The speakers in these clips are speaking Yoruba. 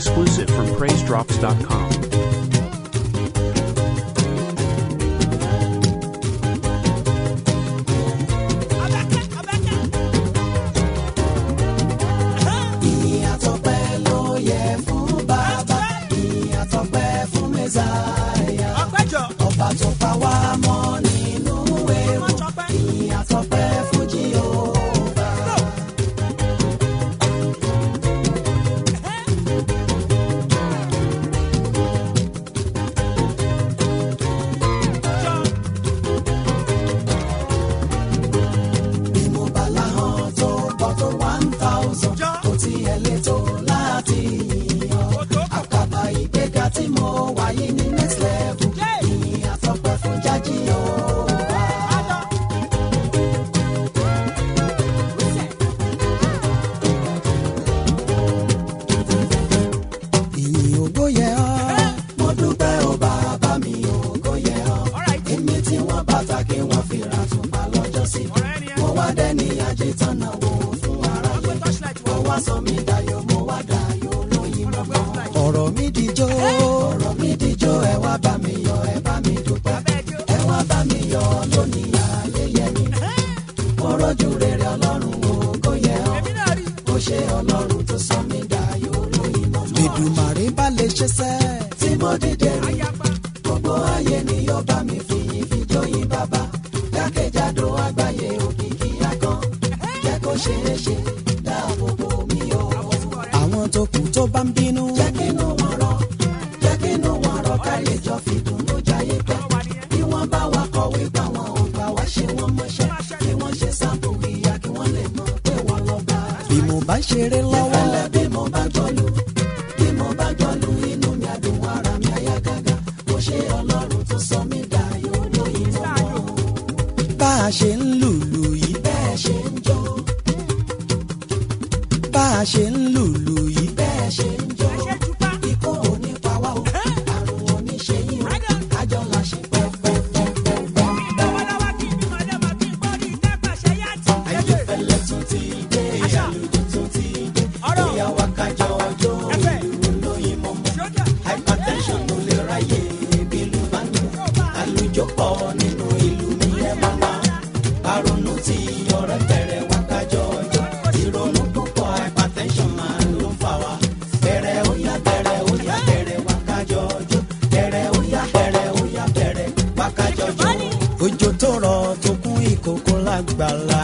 exclusive from PraiseDrops.com. Ìyìn àtọpẹ́ ló yẹ fún bàbá ìyìn àtọpẹ́ fún mẹ́sàáyà ọba tó pa wá mọ́ nínú ewu ìyìn àtọpẹ́ fún Jèhófà. bí mo bá láhàn tó pọ̀ tó one thousand kò tiẹ̀ lè tó láti yìnyín àkàbà ìgbéga tí mo wà yìí ní next level ìyìn àtọpẹ́ fún jájí Jèhófà. ìyìn ògo yẹ ọ́ mo dúpẹ́ ó bàbá mi ògo yẹ ọ́ èmi tí wọ́n bàtà kí wọ́n fi ra tùpá lọ́jọ́ sí mo wá dẹ́ni àjẹtọ́nà wò fún aráyé mo wá sọ mí dayọ̀ mo wá dayọ̀ lóyìn mọ́mọ́. ọ̀rọ̀ mi dijó ọ̀rọ̀ mi dijó ẹ wá bá mi yọ̀ ẹ bá mi dúpẹ́ ẹ wá bá mi yọ̀ lónìí ayẹyẹ mi mo rọ́jú rere ọlọ́run ògo yẹ ọ́ ó ṣe ọlọ́run tó sọ mí dayọ̀ lóyìn mọ́mọ́. Èdùmàrè bá lè ṣe sẹ́ tí mo dìde rí gbogbo ayé ni yóò bá mi fi ìfijóyin bàbá jákèjádò àgbáyé òkìkí akán jẹ́ kó ṣeé ṣe dáàbò bò mí o. àwọn tó kù tó bá ń bínú. jẹ́ kínú wọn rọ̀ jẹ́ kínú wọn rọ̀ ká lè jọ fi dùnnú jayé pẹ́. bí wọ́n bá wa kọ̀wé gbà wọn ò gbà wá ṣe wọ́n mọṣẹ́ kí wọ́n ṣe sáàpù ìyá kí wọ́n lè mọ̀ pé wọ́n lọ bá. bí mo bá ṣeré lọ́wọ́. ìfẹ́lẹ́ bí mo bá jọlù bí mo bá jọlù inú mi àdùn ara mi àyà gágá mo ṣe ọlọ́run tó sọ mí dayọ̀ lóyìn mọ́mọ́. bá a ṣe ń lùlù yìí bẹ́ẹ̀ ṣe ń jó bá a ṣe ń lùlù yìí bẹ́ẹ̀ ṣe ń jó ikú ò ní pa wá o àrùn ò ní ṣe yín o kájọ la ṣe pẹ́pẹ́pẹ́pẹ́. ayéfẹ́lẹ́ tún ti dé àlùjọ tún ti dé bóyá wá kájọ ọjọ́ ìlú lóyìn mọ́mọ́ hypertension ló lè ráyè bílù bá ní àlùjọ pọ̀ nínú ìlú mi ẹ̀ máa wá àrònú tí ọ̀rẹ́ bẹ̀rẹ̀ wá kájọ ọjọ́ ìrònú púpọ̀ hypertension máa ló ń fà wá bẹ̀rẹ̀ ó yá bẹ̀rẹ̀ ó yá bẹ̀rẹ̀ wá kájọ ọjọ́ bẹ̀rẹ̀ ó yá bẹ̀rẹ̀ ó yá bẹ̀rẹ̀ wá kájọ ọjọ́ òjò tó rọ̀ tó kún ìkòkò lágbàlá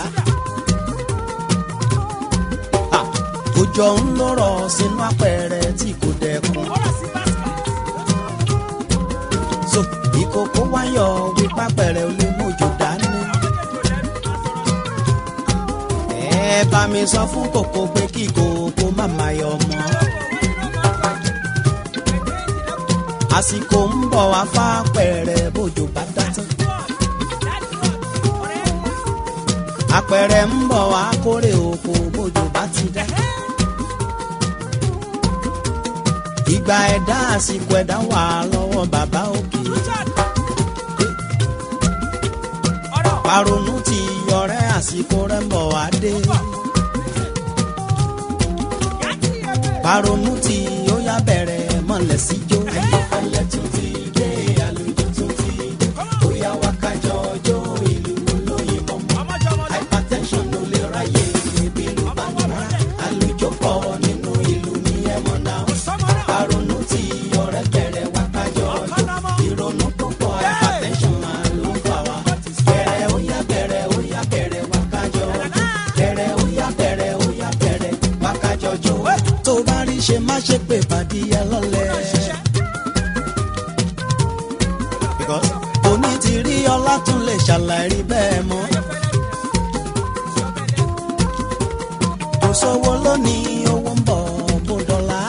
Ah, òjò ń lọ́rọ̀ sínú apẹ̀rẹ̀ tí kò dẹkùn. so ìkòkò wáyọ̀ wípé apẹ̀rẹ̀ ò lè mójò dání. ẹ bá mi sọ fún kòkó pé kí kòkó má máa yọ mọ́. àsìkò ń bọ̀ wá fápẹ̀rẹ̀ bójò bá dá tán. apẹ̀rẹ̀ ń bọ̀ wá kórè oko bójò bá ti dá. ìgbà ẹ̀dá àsìkò ẹ̀dá wà lọ́wọ́ bàbá òkè. paronu ti ọ̀rẹ́ àsìkò rẹ̀ ń bọ̀ wá dé. paronu ti ó yá bẹ̀rẹ̀ mọ̀lẹ́ síjó. ayọ̀fẹ́lẹ́ tún ti dé àlùjọ tún ti dé ó yá wá kájọ ọjọ́ ìlú olóyin mọ́mọ́ hypertension ló lè ráyè ibi ìlú bá ń wá àlùjọ pọ̀ nínú ìlú ní ẹ̀mọ́ náà àrònú tí ọ̀rẹ́ bẹ̀rẹ̀ wá kájọ ọjọ́ ìrònú púpọ̀ hypertension máa ló ń fà wá bẹ̀rẹ̀ ó yá bẹ̀rẹ̀ ó yá bẹ̀rẹ̀ wá kájọ ọjọ́ bẹ̀rẹ̀ ó yá bẹ̀rẹ̀ ó yá bẹ̀rẹ̀ wá kájọ ọjọ́ tó bá rí ṣe má ṣe pé pàdé ẹ lọ́lẹ̀. Because òní ti rí ọlá tún lè ṣàlàyé bẹ́ẹ̀ mọ́. kò sówó lónìí owó ń bọ̀ bó dọ́là.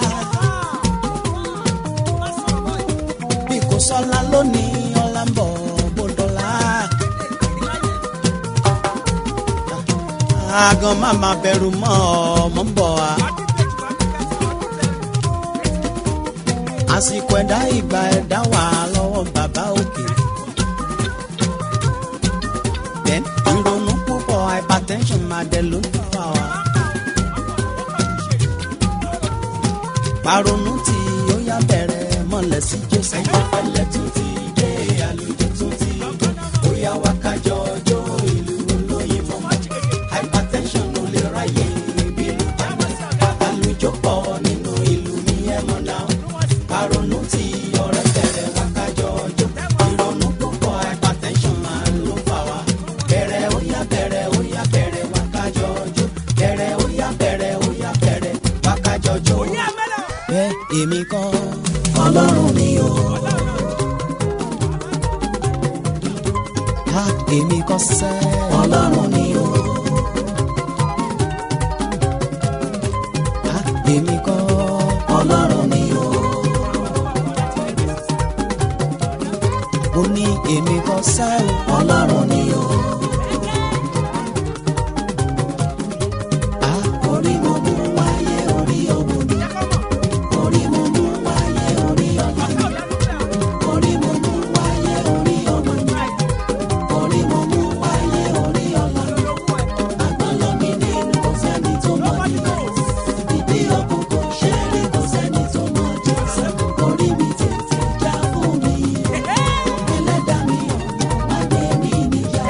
bí kò sọ́lá lónìí ọlá ń bọ̀ bó dọ́là. àgàn má má bẹ̀rù mọ́ ọmọ ń bọ̀ wá. àsìkò ẹ̀dá ìgbà ẹ̀dá wà lọ́wọ́ bàbá òkè. then ìrònú púpọ̀ hypertension máa dẹ̀ ló ń fà wá. paronu tí ó yá bẹ̀rẹ̀ mọ́lẹ̀ sí jésù. ayọ̀pẹ̀lẹ̀ tún ti dé àlùjọ tún ti dé ó yá wá kájọ ọjọ́ ìlú olóyìnbó hypertension ló lè ráyè ìbílú jama àlùjọ pọ̀ nínú ìlú mi ẹ̀ mọ̀ náà paronu tí ọ̀rẹ́ bẹ̀rẹ̀ wá kájọ ọjọ́ ìrònú púpọ̀ hypertension máa ló fà wá bẹ̀rẹ̀ ó yá bẹ̀rẹ̀ ó yá bẹ̀rẹ̀ wá kájọ ọjọ́ bẹ̀rẹ̀ ó yá bẹ̀rẹ̀ ó yá bẹ̀rẹ̀ wá kájọ ọjọ́ ẹ èmi kọ́ ọlọ́run mi o. Ha èmi kọ́ sẹ́ ọlọ́run mi o. Ha èmi kọ́ ọlọ́run mi o. Mo ní èmi kọ́ sẹ́ ọlọ́run mi o. Ha orí mo mú wáyé orí òwò ni. Orí mo mú wáyé orí ọ̀la ni. Orí mo mú wáyé orí ọmọ ni. Orí mo mú wáyé orí ọ̀la ni. Àgbọ̀nlọ́ mi nínú kò sẹ́ni tó mọ̀ nílẹ̀. Ìdí ọkùn kò ṣe é rí kò sẹ́ni tó mọ̀ Jésù. Orí mi tètè já fún mi. Ẹlẹ́dàá mi ọ̀nà má gbé mi níyà.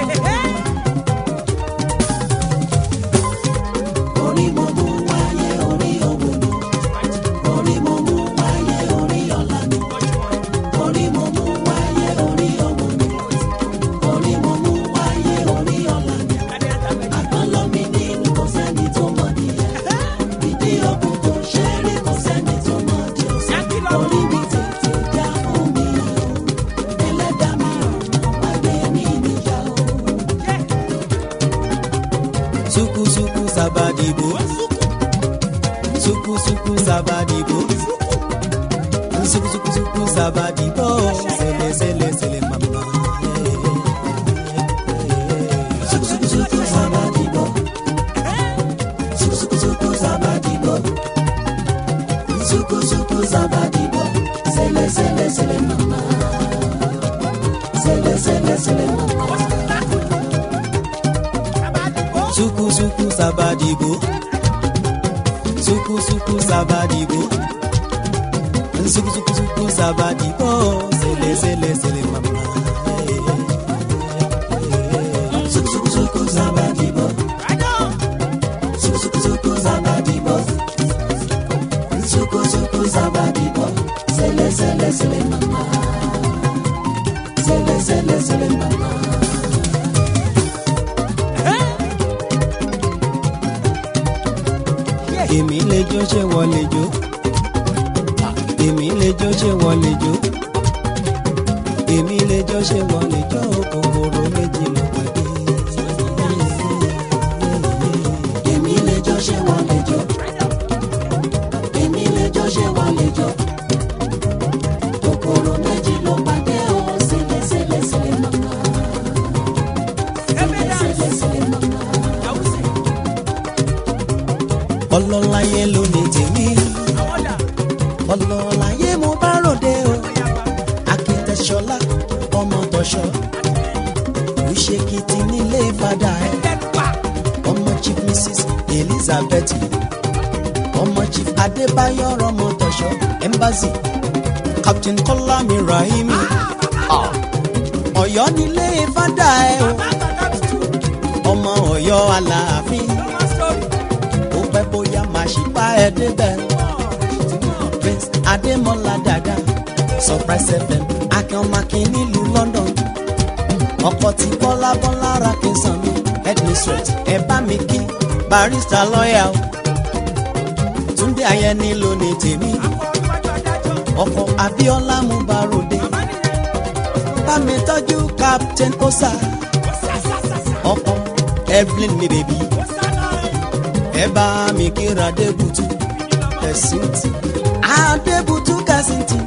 Orí mo mú wáyé orí òwò ni. Orí mo mú wáyé orí ọ̀la ni. Orí mo mú wáyé orí òwò ni. Orí mo mú wáyé orí ọ̀la ni. Àgbọ̀nlọ́ mi nínú kò sẹ́ni tó mọ̀ nìyẹn. Ìdí ọkùn tó ṣe é rí kò sẹ́ni tó mọ̀ Jésù. Orí mi tètè já fún mi o. Ẹlẹ́dàá mi ọ̀nà má gbé mi níyà o. Suku suku sabadibo. Suku suku sabadibo. Suku suku suku sabadibo. Sele sele sele mama. Suku suku suku sabadibo. Suku suku suku sabadibo. Suku suku sabadibo. Sele sele sele mama. Sele sele sele mama. Suku suku sabadibo. Suku suku sabadibo. Suku suku suku sabadibo. Sele sele sele mama. Suku suku suku sabadibo. Suku suku suku sabadibo. Suku suku sabadibo. Sele sele sele mama. Sele sele sele mama. èmi lè jó ṣé wọ́n lè jó èmi lè jó ṣé wọ́n lè jó èmi lè jó ṣé wọ́n lè jó kòkòrò méjì ló pàdé. èmi lè jó ṣé wọ́n lè jó èmi lè jó ṣé wọ́n lè jó kòkòrò méjì ló pàdé o sílẹ̀ sílẹ̀ sílẹ̀ mọ́mọ́ sílẹ̀ sílẹ̀ mọ́mọ́ ọlọ́láyé ló ní tèmi ọlọ́láyé mo bá ròde o akitẹ̀ṣọlá ọmọ tọ̀ṣọ́ òṣèkìtì nílé fada ẹ̀ ọmọ chief mrs elizabeth ọmọ chief adébáyọ̀ ọmọ tọ̀ṣọ́ embassy captain kọ́lámi rahimi ọ̀yọ́ nílé fada ẹ̀ o ọmọ ọ̀yọ́ aláàfin ó pẹ́ bóyá máa ṣì bá ẹ débẹ̀. prince adémọlá dada surprise fm akínọmọkín nílùú london ọkọ tí bọ́lá bọ́lá ra kí n sàn mí headmistress ẹ bá mi kí barista lọ́ọ̀yà o túndé ayẹni ló ní tèmi ọkọ abíọ́lá mú barode bá mi tọ́jú captain osa ọkọ evelyn mi bèbí ẹ bá mi kíra adébùtú kẹsìntì adébùtú kẹsìntì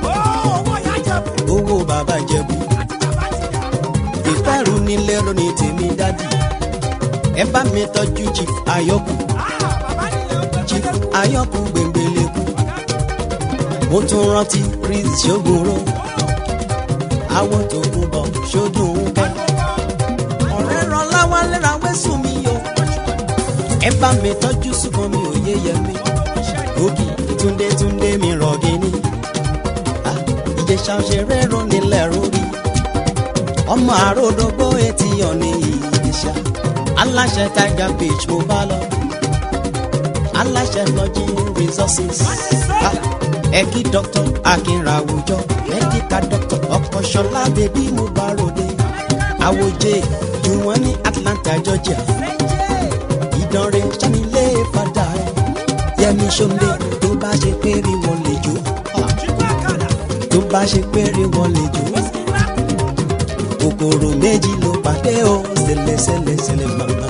owó bàbá jẹ̀bú ìfẹ́rù nílé ronú tèmi dádì ẹ bá mi tọ́jú chief ayọ́kù chief ayọ́kù gbẹ̀ngbẹ̀lẹ̀kù mo tún rántí chris ṣògbóró àwọn tó kú bọ̀ ṣódùn kẹ́ ọ̀rẹ́ ràn láwálé ra wẹ́sùn mi o ẹ bá mi tọ́jú sùkàn mi ò yé yẹ mi ògì túndé túndé mi rọ̀gìnì ìjẹsà òṣèré ronilẹ̀ rórí ọmọ àròdógbó etí ọ̀nì ìjẹsà aláṣẹ tiger beach mo bá lọ aláṣẹ lọ́jí resources ẹ̀kí dr akínra àwùjọ mẹ́díkà dr ọkọ̀ṣọlá bèbí mo bá ròde àwòjẹ jù wọ́n ní atlanta georgia ìdánrẹ́ sanilé fada ẹ̀ yẹmi sọ́ndé tó bá ṣe péré wọn lè jó tó bá ṣe péré wọn lè jó kòkòrò méjì ló pàdé o ṣẹlẹ̀ ṣẹlẹ̀ ṣẹlẹ̀ màmá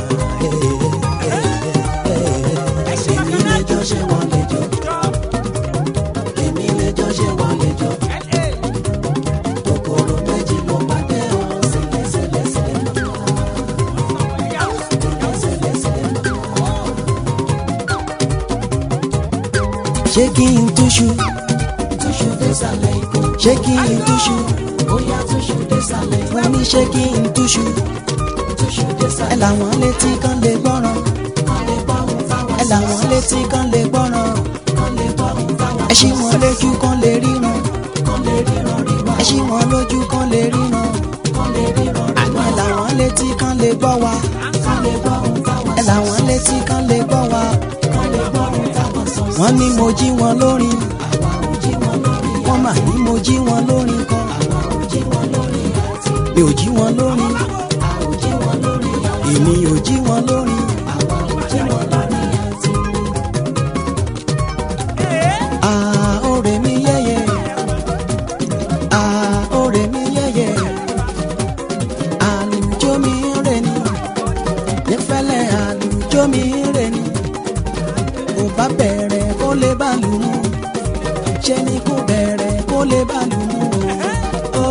èmi lẹ́jọ́ ṣe wọ́n lè jó èmi lẹ́jọ́ ṣe wọ́n lè jó kòkòrò méjì ló pàdé o ṣẹlẹ̀ ṣẹlẹ̀ ṣẹlẹ̀ màmá ṣẹlẹ̀ ṣẹlẹ̀ màmá. ṣé kí n túṣu túṣu désàlẹ̀ ikú ṣé kí n túṣu bóyá túṣu désàlẹ̀ ikú wọ́n ní ṣé kí n túṣu túṣu désàlẹ̀ ẹ làwọn létí kan lè gbọ́ràn kan lè gbọ́ràn fáwọn ẹ làwọn létí kan lè gbọ́ràn kan lè gbọ́ràn fáwọn ẹ ṣí wọn lójú kan lè ríran kan lè ríran ríran ẹ ṣí wọn lójú kan lè ríran kan lè ríran ríran ẹ làwọn létí kan lè gbọ́ wa kan lè gbọ́ràn fáwọn ẹ làwọn létí kan lè gbọ́ wa kan lè gbọ́ràn fáwọn sọ̀sọ̀ wọ́n ní mo jí wọn lórin àwa ò jí wọn lórin wọ́n mà ní mo jí wọn lórin kan àwa ò jí wọn lórin àti mi ò jí wọn lórin a ò jí wọn lórin àti èmi ò jí wọn lórin àwa ò jí wọn lórin àti. Ah, ọ̀rẹ́ mi yẹ́yẹ́. Ah, ọ̀rẹ́ mi yẹ́yẹ́. Àlùjọ mi ń rẹ̀ ni. Nífẹ̀lẹ́ àlùjọ mi ń rẹ̀ ni kò bá bẹ̀rẹ̀ kó lè bá lù mú ṣe ni kò bẹ̀rẹ̀ kó lè bá lù mú o.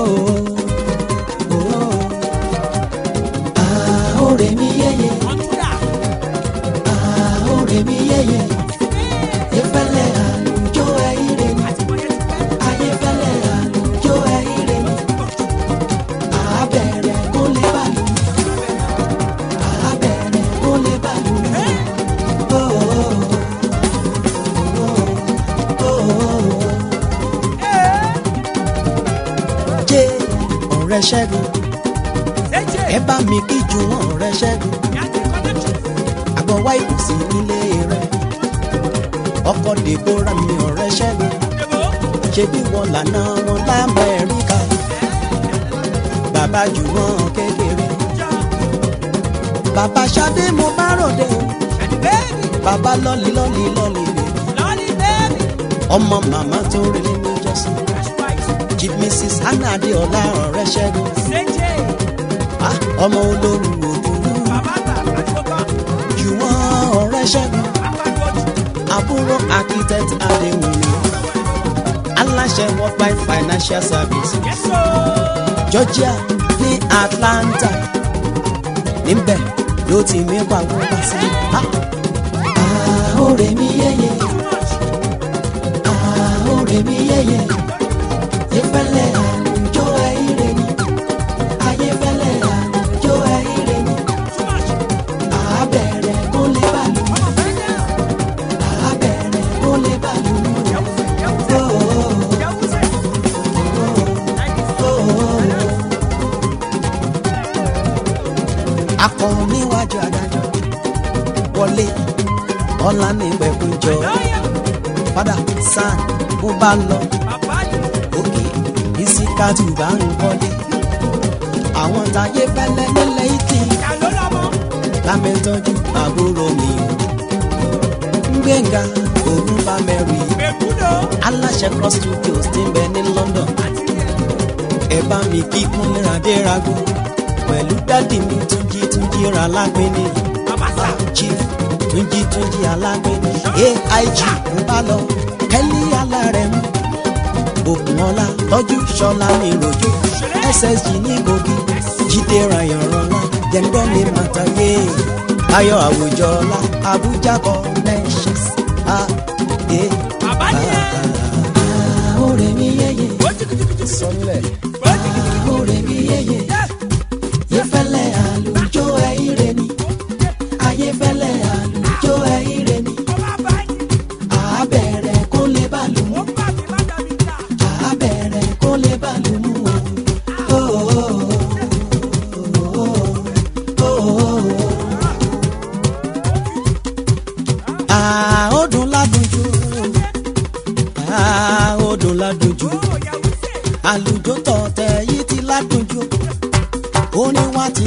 Àhórè mi yẹ́yẹ́, àhórè mi yẹ́yẹ́, ìfẹ́lẹ́ àlùjọ ẹ̀yìnrè ni, ayéfẹ́lẹ́ àlùjọ ẹ̀yìnrè ni, àbẹ̀rẹ̀ kó lè bá lù mú, àbẹ̀rẹ̀ kó lè bá lù mú. jẹ́ ọ̀rẹ́ ṣẹ́gun ẹ bá mi kí ju wọn ọ̀rẹ́ ṣẹ́gun àgbọ̀ wá ìkùsì nílé rẹ̀ ọkọ̀ dèbóra mi ọ̀rẹ́ ṣẹ́gun ṣe bí wọn lànà wọn lamẹ́ríkà bàbá jù wọn kékeré bàbá ṣadé mo bá ròde o bàbá lọ́lì lọ́lì lọ́lì bèbí ọmọ màmá tó rí nínú jọ́sìn chief mrs hannah adéọlá ọ̀rẹ́ ṣẹ́gun Ah, ọmọ olórí òdòdó jùwọ́n ọ̀rẹ́ ṣẹ́gun àbúrò architect adéwùmí aláṣẹ worldwide financial service georgia ní atlanta níbẹ̀ ló ti mí pàwọ́ wá sí. àhórè mi yẹ́yẹ́ àhórè mi yẹ́yẹ́ ìfẹ́lẹ́ àlùjọ ẹ̀yìnrè ni ayéfẹ́lẹ́ àlùjọ ẹ̀yìnrè ni àbẹ̀rẹ̀ kó lè bá lù mí àbẹ̀rẹ̀ kó lè bá lù mí akọrin níwájú adájọ́ wọlé ọlá ní ìpẹ̀kújọ padà sàn mo bá lọ òkè ìsìkàtù bá ń wọlé àwọn táyé fẹlẹ nílẹ̀ ìtì lámẹtọjú àbúrò mi gbẹngà òun bá mẹrin aláṣẹ cross studios ti ń bẹ ní london ẹ bá mi kí kúnlẹ̀ adérago pẹ̀lú dádì mi túnjí túnjí ra lágbẹ́ni chief túnjí túnjí alágbẹ́ni aig ń bá lọ kẹ́lí alárẹ̀mú òkùnọ́lá tọ́jú ṣọlá mi rojú ssg ní gògì jíde rayanranla jẹ́ńdọ́ mi màtàyé ayọ̀ àwùjọ ọlá abuja connections a e àhórè mi yẹyẹ sọlẹ̀ àhórè mi yẹyẹ yẹfẹlẹ àlùjọ ẹyìnrẹ ni ayẹfẹlẹ àlùjọ ẹyìnrẹ ni àbẹ̀rẹ̀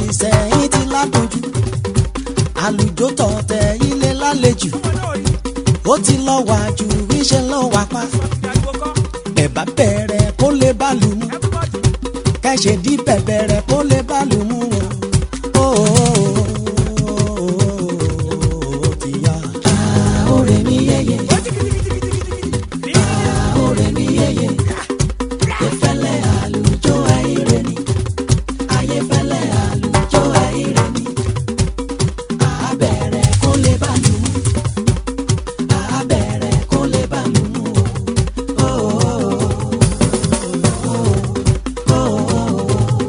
ìsẹ̀yìn ti ládójú àlùjọ tọ̀tẹ̀ ilé lálejò ó ti lọ wà ju iṣẹ́ lọ wà pa ẹ̀bá bẹ̀rẹ̀ kó lè bá lù mú kẹ́sẹ̀ dí bẹ̀bẹ̀rẹ̀ kó lè bá lù mú o. Ó, ti yá. Àórè mi yẹyẹ. Àórè mi yẹyẹ. Ayéfẹ́lẹ́ àlùjọ ayére ni. Ayéfẹ́lẹ́ àlùjọ ayére ni. Àbẹ̀rẹ̀ kó lè bá lù mú. Àbẹ̀rẹ̀ kó lè bá lù mú. Ó, ó, ó, ó, ó.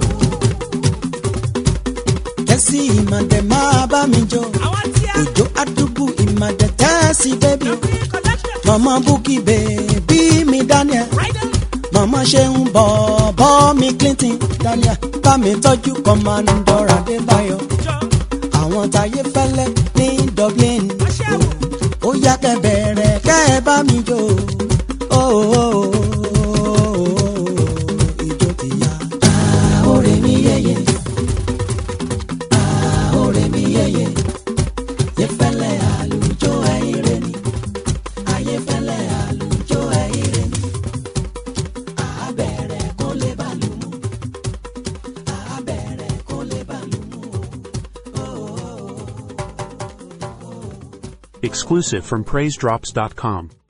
kẹ́sì ìmọ̀dẹ̀ máa bá mi jọ òjò àdúgbò ìmọ̀dẹ̀ tẹ́sí bẹ́bí o mama bukki bèbí mi daniel mama ṣeun bọ̀bọ̀ mi clinton daniel bá mi tọ́jú kọ́mándọ̀ adébáyọ̀ àwọn táyé fẹ́lẹ́ ní dublin ó yá kẹ́ bẹ̀rẹ̀ kẹ́ ẹ bá mi jó o ìjó ti yá. Àórè mi yẹyẹ. Àórè mi yẹyẹ. Ayéfẹ́lẹ́ àlùjọ ayére ni. Ayéfẹ́lẹ́ àlùjọ ayére ni. Àbẹ̀rẹ̀ kó lè bá lù mú. Àbẹ̀rẹ̀ kó lè bá lù mú. Exclusive from PraiseDrops.com.